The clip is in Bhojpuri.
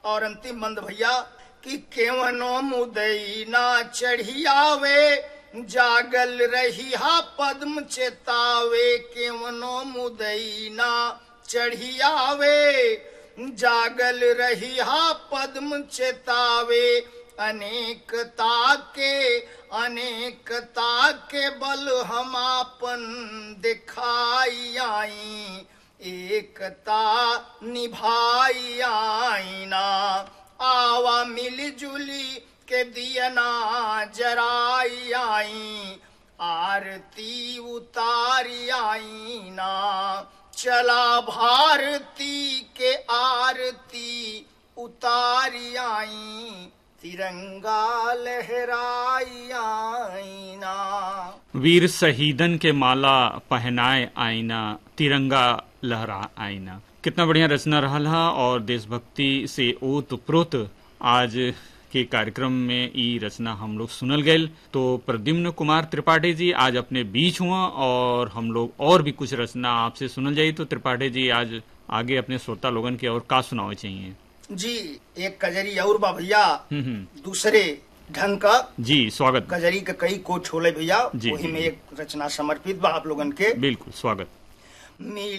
और अंतिम बंद भैया कि केवनो मुदई ना चढ़ियावे जागल रही हा पद्म चेतावे केवनो मुदई ना चढ़ियावे जागल रही हा पद्म चेतावे अनेकता के अनेकता के बल हम आपन दिखाई आई एकता निभाई आईना आवा मिलजुली के दियना जराई आई आरती उतारी आईना चला भारती के आरती उतारी आई तिरंगा लहराई आईना वीर शहीदन के माला पहनाए आईना तिरंगा लहरा आईना कितना बढ़िया रचना रहा हा और देशभक्ति से ओत प्रोत आज के कार्यक्रम में ई रचना हम लोग सुनल गए तो प्रद्युम्न कुमार त्रिपाठी जी आज अपने बीच हुआ और हम लोग और भी कुछ रचना आपसे सुनल जाई तो त्रिपाठी जी आज आगे अपने श्रोता लोगन के और का सुनावे चाहिए जी एक कजरी और बा भैया हम्म हम्म दूसरे ढंग का जी स्वागत कजरी के कई कोट छोले भैया जी, वही जी, में जी। एक रचना समर्पित बा आप लोगन के बिल्कुल स्वागत मिल